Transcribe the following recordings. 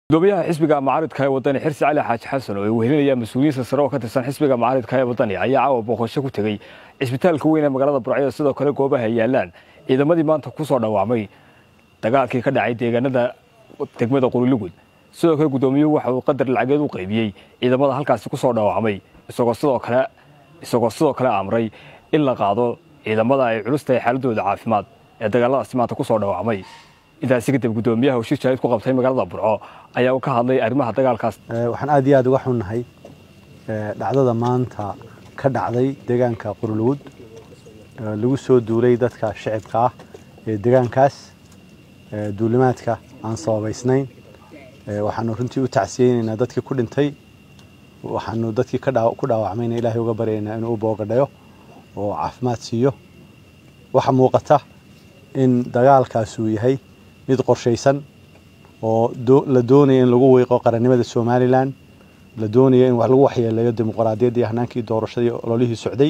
gudoomiyaha xisbiga mucaaridka ee wadani xirsi cali xaaji xasan oo ay wehelinayaan mas-uuliyiinta sare oo ka tirsan xisbiga mucaaridka ee wadani ayaa caawa booqasho ku tegey cisbitaalka weyn ee magaalada burcyo sidoo kale goobaha ay yaalaan ciidamadii maanta ku soo dhawaamay dagaalkii ka dhacay deegaanada degmada qurilugud sidoo kale gudoomiyuhu waxa uu qadar lacageed u qaybiyey ciidamada halkaasi ku soo dhawaamay isagoo sidoo kale isagoo sidoo kale amray in la qaado ciidamada ay culus tahay xaaladooda caafimaad ee dagaaladaasi maanta ku soo dhawaamay intaasi kadib gudoomiyaha heshiis jaalid ku qabtay magaalada burco ayaa ka hadlay arrimaha dagaalkaas waxaan aad iyo aad uga xunnahay dhacdada maanta ka dhacday deegaanka qurlugud lagu soo duulay dadka shicibka ah ee deegaankaas duulimaadka aan sababaysnayn waxaanu runtii u tacsiyeynaynaa dadkii ku dhintay waxaanu dadkii ku dhaawacmayna ilaahay uga baryaynaa inuu u boogadhayo oo caafimaad siiyo waxa muuqata in dagaalkaas uu yahay mid qorshaysan oo la doonaya in lagu weyqo qarannimada somalilan la doonaya in wax lagu waxyeeleeyo dimuqraadiyadda iyo hanaankii doorashadii ololihii socday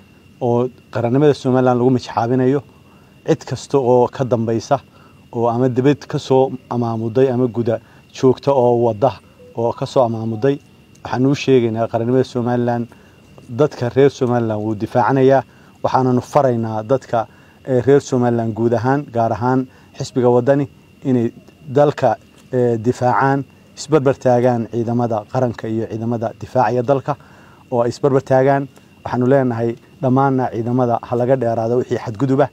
oo qarannimada somalilan lagu mijxaabinayo cid kasta oo ka dambaysa oo ama dibad ka soo amaamuday ama guda joogta oo wada oo ka soo amaamuday waxaanu u sheegaynaa qarannimada somalilan dadka reer somalilan wuu difaacanayaa waxaananu faraynaa dadka reer somalilan guud ahaan gaar ahaan xisbiga wadani inay dalka difaacaan isbarbar taagaan ciidamada qaranka iyo ciidamada difaacaya dalka oo ay isbarbar taagaan waxaanu leenahay dhammaanna ciidamada ha laga dheeraado wixii xadguduba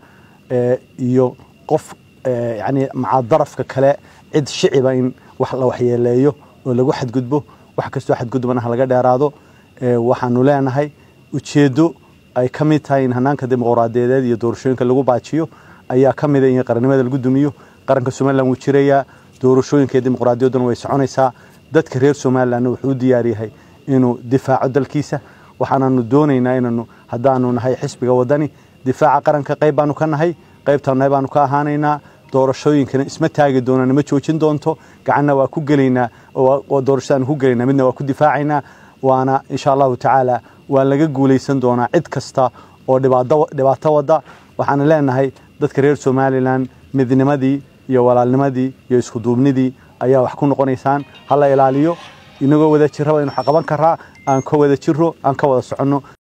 iyo qof yani maca darafka kale cid shiciba in wax la waxyeeleeyo oo lagu xadgudbo wax kastoo xadgudubana ha laga dheeraado waxaanu leenahay ujeeddo ay ka mid tahay in hanaanka dimuqraadiyadeed iyo doorashooyinka lagu baajiyo ayaa ka mida in qarannimada lagu dumiyo qaranka somalilan wuu jirayaa doorashooyinka iyo dimuqraadiyadduna way soconaysaa dadka reer somalilanna wuxuu u diyaar yahay inuu difaaco dalkiisa waxaananu doonaynaa inanu haddaanu nahay xisbiga wadani difaaca qaranka qayb baanu ka nahay qaybtana baanu ka ahaanaynaa doorashooyinkana isma taagi doonaan ma joojin doonto gacanna waa ku gelaynaa doorashadaanu ku gelaynaa midna waa ku difaacaynaa waana insha allahu tacaala waa laga guulaysan doonaa cid kasta oo dhibaato wadda waxaana leenahay dadka reer somalilan midnimadii iyo walaalnimadii iyo iskuduubnidii ayaa wax ku noqonaysaan hala ilaaliyo inagoo wada jirraba inu qaban karaa aan ka wada jiro aan ka wada soconno